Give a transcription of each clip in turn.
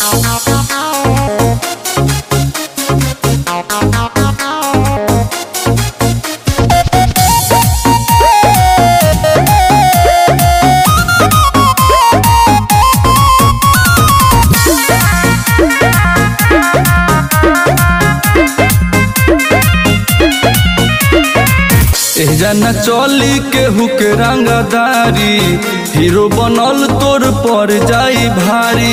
एजना चली केहू के रंगदारी हीरो बनल तोर पर जाई भारी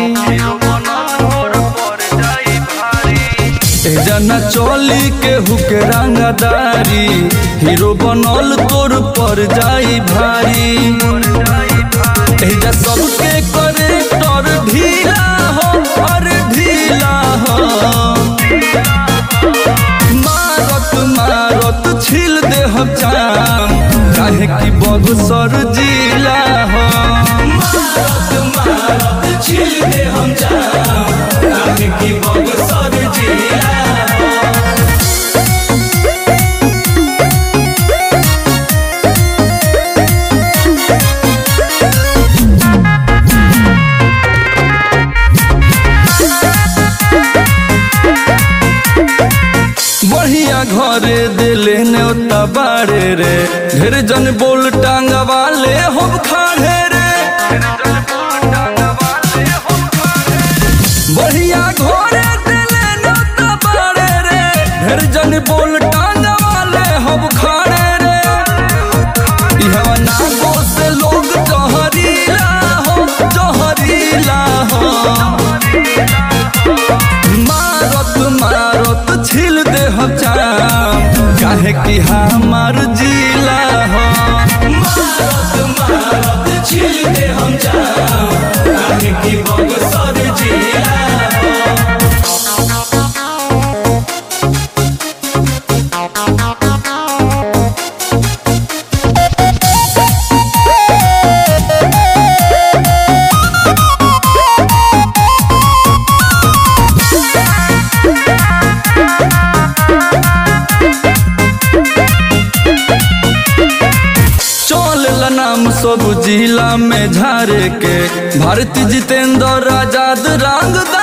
एजना चली केहू के रंगदारी हीरो बनल तोर पर जाई भारी एजा सबके करे तर ढीला हो और ढीला हो मारत मारत छिल दे हम चाम काहे की बगसर जिला हो मारत मारत छिल दे हम चाम काहे की बगसर जिला बढ़िया घरे दिले न्योता बाड़े रे ढेर जन बोल टांगा वाले हम खाड़े रे बढ़िया घरे दिले न्योता बाड़े रे ढेर जन बोल टांगा वाले हम खाड़े रे इहवा नागो से लोग जहरीला हो जहरीला हो मारत मारत छिल दे हम चाम काहे कि हमार जिला हो मारत मारत छिल दे हम चाम काहे कि बगसर जिला हो चल नाम सब जिला में झारे के भारती जितेंद्र आजाद रंगदार